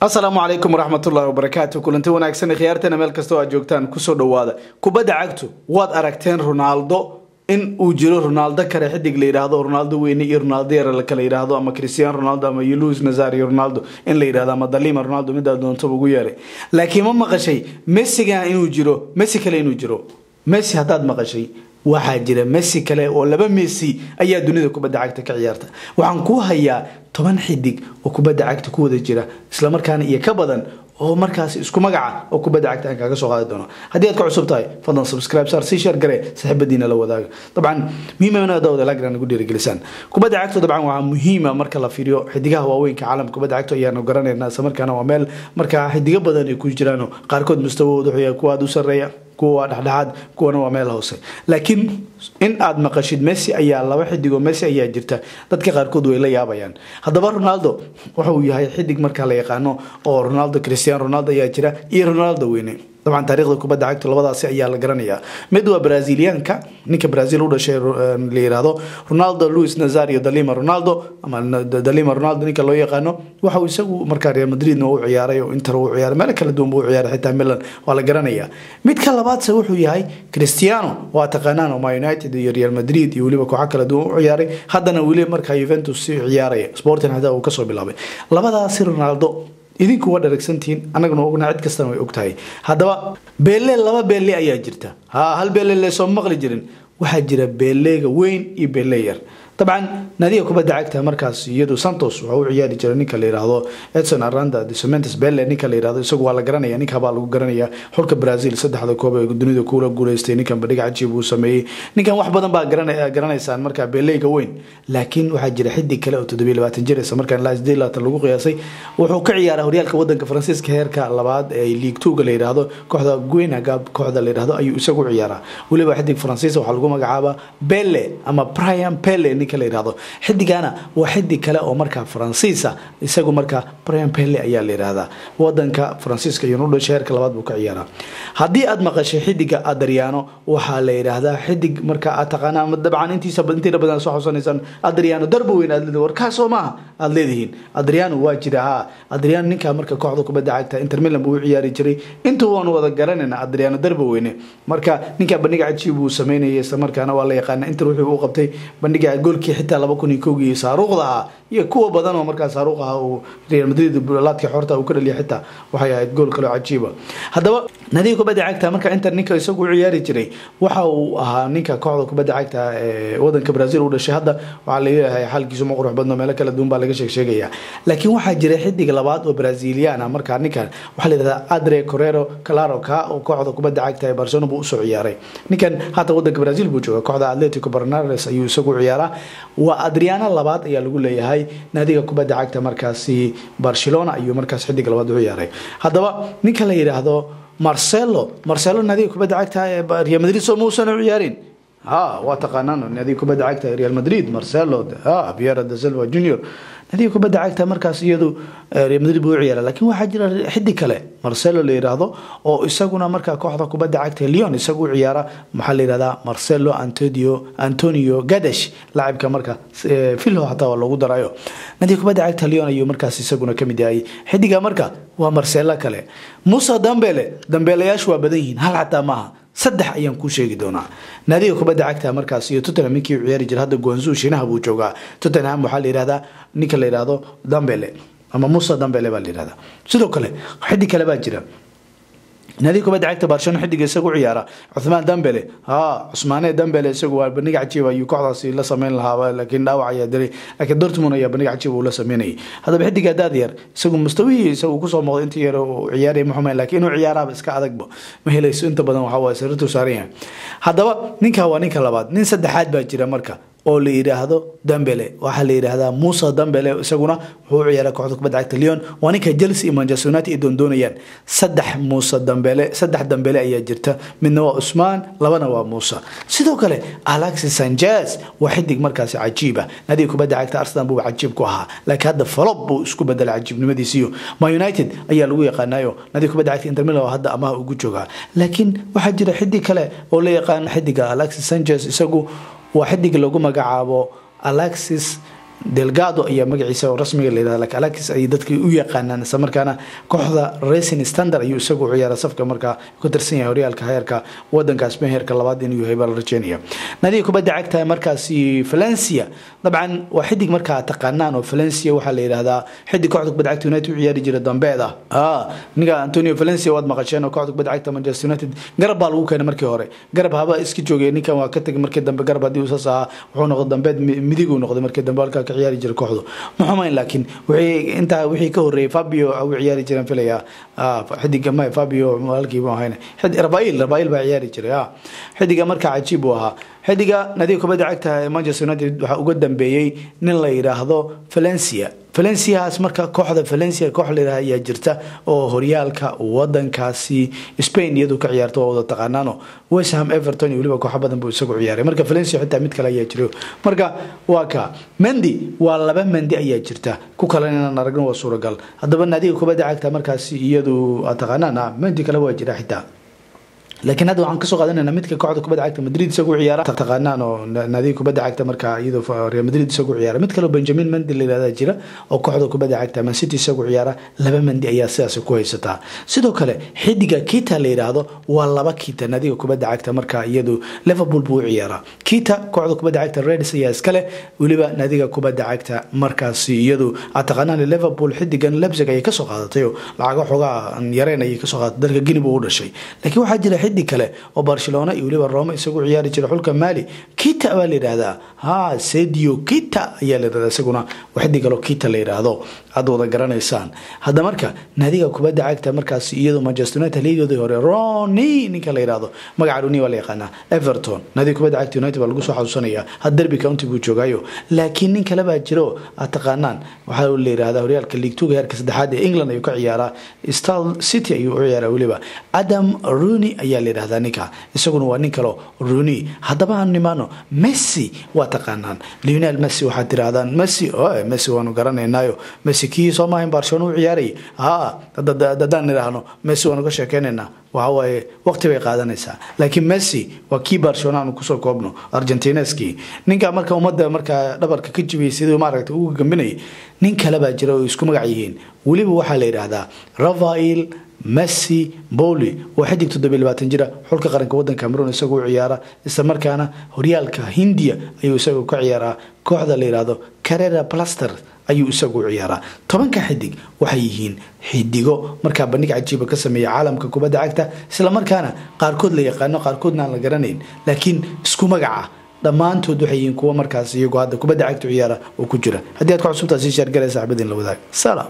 asalaamu calaykum waraxmatullahi wabarakaatu kulanti wanaagsan khiyaarteena meel kasta oo aad joogtaan kusoo dhawaada kubadda cagtu waad aragteen ronaldo in uu jiro ronaldo kale xidig la yidhaahdo ronaldo weyne iyo ronaldo yare la kala yidhaahdo ama cristiano ronaldo ama luis nazario ronaldo in la yidhahdo ama dalima ronaldo midaa doontaba ugu yeeray laakiin ma maqashay messigan inuu jiro messi kale inuu jiro messi haddaad maqashay waxaa jira messi kale oo laba messi ayaa dunida kubadda cagta ka ciyaarta waxaan kuu hayaa toban xidig oo kubadda cagta ku wada jira islamarkaana iyo ka badan oo markaas isku magaca oo kubadda cagta aan kaaga soo qaadi doono haddii aad ka cusub tahay fadlan subscribe saar sii share gare saaxiibadiina la wadaaga dabcan muhiima inaad dawada lagran nagu dhiirigelisaan kubadda cagta dabcan waxaa muhiima marka la fiiriyo xidigaha waaweynka caalamka kubadda cagta ayaanu garanaynaa isla markaana waa meel markaa xidigo badan ay ku jiraan qaarkood mustawahooda wuxuu yahay kuwa aad u sarreeya kuwa waa dhexdhexaad kuwana waa meel hoose laakiin in aad maqashid messi ayaa laba xidig oo messi ayaa jirta dadka qaarkood way la yaabayaan haddaba ronaldo wuxuu yahay xidig markaa la yaqaano oo ronaldo cristiano ronaldo ayaa jira iyo ronaldo weyne dabcan taarikhda kubadda cagta labadaasi ayaa la garanayaa mid waa braziliyaanka ninka brazil u dhashay la yiraahdo ronaldo luis nazario dalima ronaldo ama dalima ronaldo ninka loo yaqaano waxa uu isagu markaa real madridna u ciyaaray oo inter u ciyaaray meel kala duwan buu u ciyaaray xitaa milan waa la garanayaa midka labaadse wuxuu yahay cristiano waa taqaanaan oma united iyo real madrid iyo weliba kooxo kala duwan u ciyaaray haddana weli markaa juventus si ciyaaraya sporting xitaa uu kasoo bilaabay labadaasi ronaldo idinku waa dharagsantihiin annaguna ogna cid kastana way ogtahay haddaba beelle laba beelle ayaa jirta ha hal beelle leesoo maqli jirin waxaa jira beeleega weyn iyo beelle yar dabcan nadiga kubadda cagta markaas iyadu santos waxa u ciyaari jira ninka la yidhaahdo edson aranda desomentes belle ninka la yidhahdo isagu waa la garanaya ninka baa lagu garanaya xulka brazil saddexda koob ee dunida kuula guuleystay ninkan bandhig cajiib uu sameeyey ninkan wax badan baa garanaysaan markaa beeleyga weyn laakiin waxaa jira xidig kale oo toddobiyo labaatan jir isla markaan ilaa siddeed labaatan lagu qiyaasay wuxuu ka ciyaaraa horyaalka wadanka faransiiska heerka labaad ee league two-ga la yidhaahdo kooxda guenaga kooxda la yidhahdo ayuu isagu ciyaaraa weliba xidig faransiis waxaa lagu magacaabaa belle ama brian pelle ninka la yidhahdo xidigana waa xidig kale oo markaa faransiisa isagu markaa brian pelle ayaa la yidhahdaa wadanka faransiiska iyo nudhasha heerka labaad buu ka ciyaaraa haddii aad maqashay xidiga adriano waxaa la yidhaahdaa xidig markaa aad taqaanaa ama dabcan intiisa intiina badan soo xusanaysaan adriano darbo weyn aad leedihin warkaasoo maaha aad leedihiin adriano waa jira ha adriano ninkaa marka kooxda kubadda cagta inter milan buu u ciyaari jiray intuu waanu wada garanayna adriano darbo weyne marka ninkaa bandhiga cajiib uu sameynayay isla markaana waa la yaqaana inter wuxuu u qabtay bandhiga goolkii xitaa laba kun iyo kowgii saaruuqda ahaa iyo kuwa badan oo markaa saaruuq ahaa uu real madrid laadkii xorta uu ka dhaliya xitaa waxay ahayd gool kaloo cajiiba haddaba nadiga kubadda cagta marka inter ninka isagu u ciyaari jiray waxa uu ahaa ninka kooxda kubadda cagta ee wadanka brazil u dhashay hadda waxaa laleeyahay xaalkiisu ma qurux badno meelo kala duwan baa laga sheeg sheegaya laakiin waxaa jira xidig labaad oo brazilian ah markaa ninkan waxaa la yidhahdaa adre correro calaro ka oo kooxda kubadda cagta ee barcelona buu usoo ciyaaray ninkan hata wadanka brazil buu jooga kooxda atletico barnares ayuu isagu ciyaaraa waa adriano labaad ayaa lagu leeyahay naadiga kubadda cagta markaasi barcelona ayuu markaas xidig labaad u ciyaaray haddaba ninka la yidhaahdo marcelo marcelo naadiga kubadda cagta ee real madrid soo muusan u ciyaarin ha waa taqaanaan naadiga kubadda cagta ee real madrid marcelo ha piera da silva junior nadiga kubadda cagta markaas iyadu real madrid buu u ciyaara laakiin waxaa jira xidig kale marcelo la yidhaahdo oo isaguna markaa kooxda kubadda cagta leon isagu u ciyaara maxaa la yidhahdaa marcelo antonio antonio gadesh laacibka marka filho xataa waa loogu darayo nadiga kubadda cagta leon ayuu markaas isaguna kamid yahay xidiga marka waa marcelo kale musa dambele dambeelayaashu waa badan yihiin hal xataa maaha saddex ayaan kuu sheegi doonaa naadiga kubadda cagta markaas iyo tottenham ninkii u ciyaari jira hadda guanzu shiinaha buu joogaa tottenham waxaa la yihahdaa ninka la yihahdo dambele ama musa dambele baa la yihahdaa sidoo kale xidig kale baa jira naadiga kubadda cagta barcelona xidiga isagu ciyaara cuthmaan dambele ha cusmaane dambele isagu waa bandhig cajiib ayuu kooxdaasi la sameyn lahaa laakiin dhaawac ayaa dilay laakiin dortmund ayaa bandhig cajiib uu la sameynayay haddaba xidiga daad yar isagu mustawihii isagu kusoo muuqday intii yar uu ciyaaraya ma xumeyn laakiin inuu ciyaaraaba iska adagba ma helayso inta badan waxaa waaye sariirtuu saaran yahay haddaba ninka waa ninka labaad nin saddexaad baa jira marka oo la yidhaahdo dambele waxaa la yidhaahdaa musa dambele isaguna wuxuu u ciyaara kooxda kubadda cagta leon waa ninka chelsea iyo manchester united ay doondoonayaan saddex muuse dambele saddex dambele ayaa jirta midna waa usmaan labana waa muuse sidoo kale alexis sanchez waa xidig markaasi cajiiba nadiga kubadda cagta arsenal buu cajiib ku ahaa laakiin hadda falob buu isku bedelay cajiibnimadiisiyo ma united ayaa lagu yaqaanayo nadiga kubadda cagta inter milan oo hadda amaha ugu joogaa laakiin waxaa jira xidig kale oo la yaqaan xidiga alexis sanchez isagu waa xidig lagu magacaabo alexis delgado ayaa magaciisa oo rasmiga la yidhahda laakiin alakis ay dadkii u yaqaanaan isla markaana kooxda racing standard ayuu isagu u ciyaara safka markaa ku tirsan yahay horyaalka heerka wadanka spain heerka labaad inuu yahay baa la rajeynaya nadiga kubadda cagta markaasi valencia dabcan waa xidig markaa taqaanaan oo valencia waxaa la yidhahdaa xidig kooxda kubadda cagta united u ciyaari jira dambeed ah ninka antonio valencia waad maqasheen oo kooxda kubadda cagta manchester united garab baa lagu keenay markii hore garab haba iska joogay ninkan waa ka tegay markii dambe garab haddii uu saas ahaa wuxuu noqday dambeed midiguu noqday markii dambe halkaa ka ciyaari jira kooxdu ma xumayn laakiin wixii intaa wixii ka horreeyay fabio u ciyaari jireen filaya xidiga ma fabio halkii buu ahayn rabail rabail baa ciyaari jiray xidiga markaa cajiib uu ahaa xidiga nadiga kubadda cagta ee manchester united waxaa uga dambeeyey nin la yidhaahdo valencia valenciahaas marka kooxda valencia koox layidhaha ayaa jirta oo horyaalka wadankaasi spain iyadu ka ciyaarta waa wada taqaanaano westham everton iyo weliba kooxo badan buu isagu ciyaaray marka valencia xitaa mid kale ayaa jiro marka waa ka mendi waa laba mendi ayaa jirta ku kalen inaan aragno waa suuragal haddaba nadiga kubadda cagta markaasi iyadu aad taqaanaan mendi kale waa jira xitaa laakiin hadda waxaan kasoo qaadanayna midka kooxda kubadda cagta madrid isagu ciyaara taqaanaan oo naadiga kubadda cagta marka iyadoo real madrid isagu ciyaara mid kaleo benjamin mendi la yihahda jira oo kooxda kubadda cagta man city isagu ciyaara laba mendi ayaa sidaas ku haysataa sidoo kale xidiga kita la yidhaahdo waa laba kita naadiga kubadda cagta marka iyadu liverpool buu u ciyaaraa kita kooxda kubadda cagta reds ayaa iskale weliba naadiga kubadda cagta markaasi iyadu aad taqaanaan liverpool xidigan lebzig ayay kasoo qaadatay oo lacago xoogaa yareen ayay kasoo qaadatay dalka gini buu u dhashay laakiin waxaa jira xidig kale oo barcelona iyo weliba rome isagu ciyaari jira xulka mali kita baa la yidhaahdaa ha sedio kita ayaa la yidhahdaa isaguna waa xidig kaloo kita la yidhaahdo aad wada garanaysaan hadda marka naadiga kubadda cagta markaas iyadoo manchester united liigoodii hore roni ninka la yidhaahdo magaca roni waa la yaqaanaa everton naadiga kubadda cagta united baa lagu soo xasuusanaya had derby county buu joogaayo laakiin nin kale baa jiro aad taqaanaan waxaa la yidhahdaa horyaalka league two heerka saddexaad ee england ayuu ka ciyaaraa stal city ayuu u ciyaaraa weliba adam roni ayaa la yidhahdaa ninka isaguna waa nin kaleo roni haddaba aan nimaano messi waa taqaanaan lionel messi waxaad tirahdaan messi messi waanu garanaynaayo messi kii soo maahayn barcelona u ciyaarayay ha haddaan nidhaahno messi waanu ka sheekeynaynaa waxawaaye waqti bay qaadanaysaa laakiin messi waa kii barcelona aanu kusoo koobno argentineski ninka marka ummadda markaa dhabarka ka jibiyay siduu maaragta ugu gambinayay nin kale baa jira oo isku magac yihiin weliba waxaa la yidhaahdaa rafael messi boli waa xidig toddobiy labaatan jira xulka qaranka wadanka cameroon isagoo u ciyaara isla markaana horyaalka hindiya ayuu isagu ka ciyaaraa kooxda la yidhaahdo carrera plaster ayuu isagu u ciyaaraa tobanka xidig waxay yihiin xidigo markaa bandhig cajiiba ka sameeya caalamka kubadda cagta isla markaana qaarkood la yaqaano qaarkoodna aan la garanayn laakiin isku magaca dhammaantood waxay yihiin kuwa markaas iyagoo hadda kubadda cagta u ciyaara oo ku jira haddii aad ku cusubtaa sii shaargalaya saxbadiin la wadaag salaam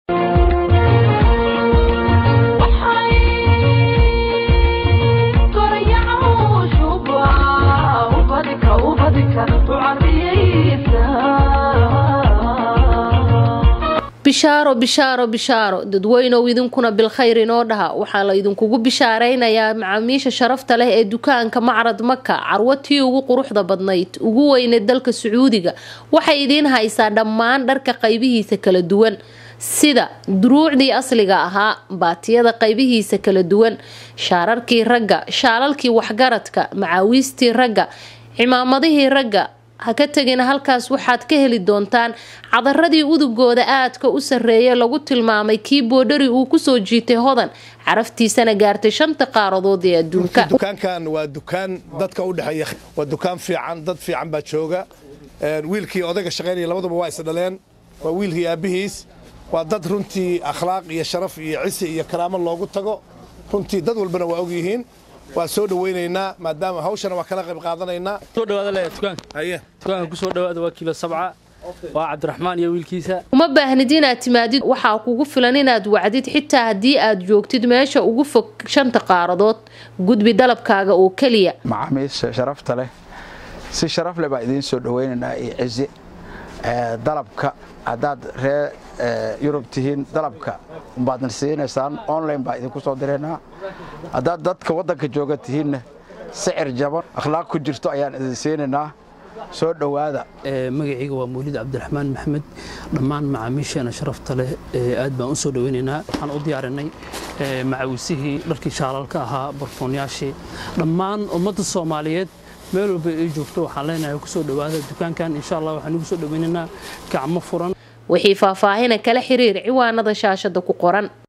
bishaaro bishaaro bishaaro dadweynow idinkuna bilkhayr inoo dhaha waxaa la idinkugu bishaaraynayaa macaamiisha sharafta leh ee dukaanka macrad maka carwatii ugu quruxda badnayd ugu weyneed dalka sacuudiga waxay idiin haysaa dhammaan dharka qaybihiisa kala duwan sida duruucdii asliga ahaa baatiyada qaybihiisa kala duwan shaararkii ragga shaalalkii waxgaradka macaawiistii ragga cimaamadihii ragga ha ka tegina halkaas waxaad ka heli doontaan cadaradii udugooda aadka u sarreeya lagu tilmaamay kii boodhari uu kusoo jiitay hodan caraftiisana gaartay shanta qaaradood ee adduunka dukaankan waa dukaan dadka u dhexeeya waa dukaan fiican dad fiican baa jooga wiilkii odayga shaqaynaya labaduba waa isdhaleen waa wiilkii aabbihiis waa dad runtii akhlaaq iyo sharaf iyo cisi iyo karaamo loogu tago runtii dad walbana waa ogyihiin waa soo dhawaynaynaa maadaama hawshana waa kala qayb qaadanaynaa soo dhawaada le dukaanka haye dukaanka ku soo dhawaada waa kiilo sabca waa cabdiraxmaan iyo wiilkiisa uma baahnid inaad timaadid waxaa kugu filan inaad wacdid xitaa haddii aad joogtid meesha ugu fog shanta qaaradood gudbi dalabkaaga oo keliya macaamiisha sharafta leh si sharaf leh baa idiin soo dhawaynaynaa iyo cizi dalabka haddaad ree yurub tihiin dalabka umbaadna siinaysaan online baa idinku soo direynaa haddaad dadka waddanka jooga tihiinna sicir jaban akhlaaq ku jirto ayaan idin siinaynaa soo dhowaada magacayga waa mawlid cabdiraxmaan maxamed dhammaan macaamiisheena sharafta leh aad baan u soo dhawaynaynaa waxaan u diyaarinay macawisihii dharkii shaalalka ahaa barfoonyaashii dhammaan ummadda soomaaliyeed meel walba ay joogto waxaan leenahay kusoo dhowaada dukaankan insha allah waxaan ugu soo dhoweynaynaa gacmo furan wixii faahfaahina kala xiriir ciwaanada shaashada ku qoran